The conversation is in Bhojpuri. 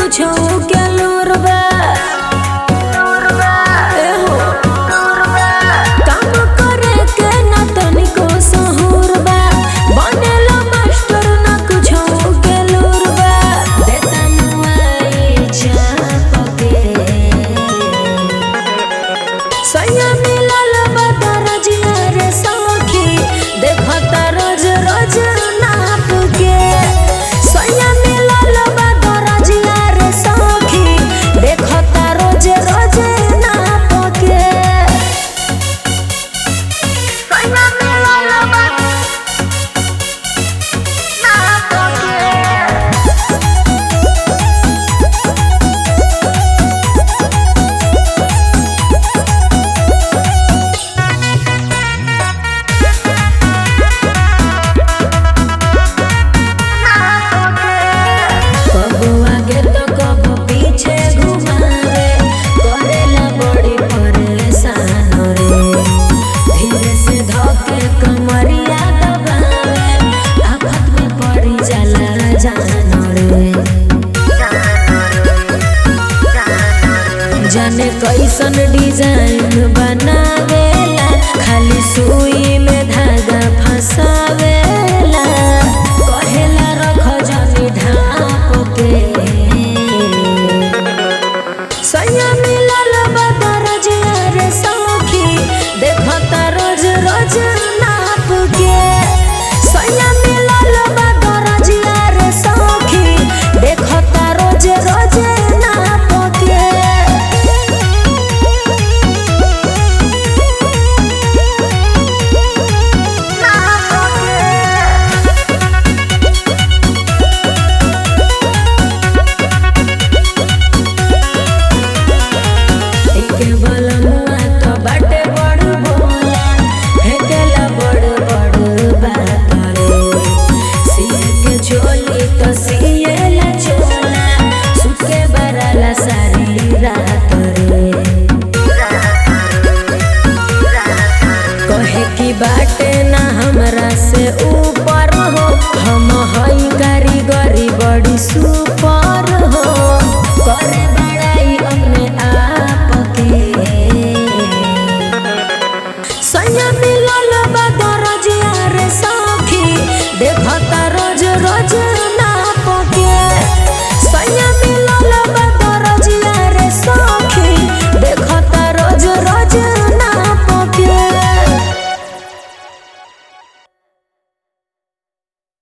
कुछ के लोरबा एहो काम करे के ना तनिको सहूरबा बनेला मास्टर ना कुछ के लोरबा देता मुआई चाप के सैया मिलल बदर जिया रे सखी देखता रोज रोज नाप के सैया मिलल बदर जिया रे सखी देखता रोज रोज नाप के सैया मिलल बदर नाप के कबो आगे तो कबो पीछे घुमावे करेला बड़ी परेशान रे धीरे से धके कमरिया दबावे आफत में पड़ी जाला जान रे जाने कैसन डिजाइन बनावेला खाली सुई में धागा फंसावेला कहेला रख जनी ढाप के सैया मिलल बदर जिया रे सखी देखता रोज रोज नाप के सैया मिलल बदर जिया रे सखी देखता रोज रोज नाप के एके बलमुआ तो बाटे बड़ भोला हेकेला बड़ बड़ बात रे सिए के झोली तो सिएला चोला सुके बराला सारी रात रे कहे की बाटे ना हमरा से ऊपर हो हम हई कारीगरी बड़ी सुपर हो करे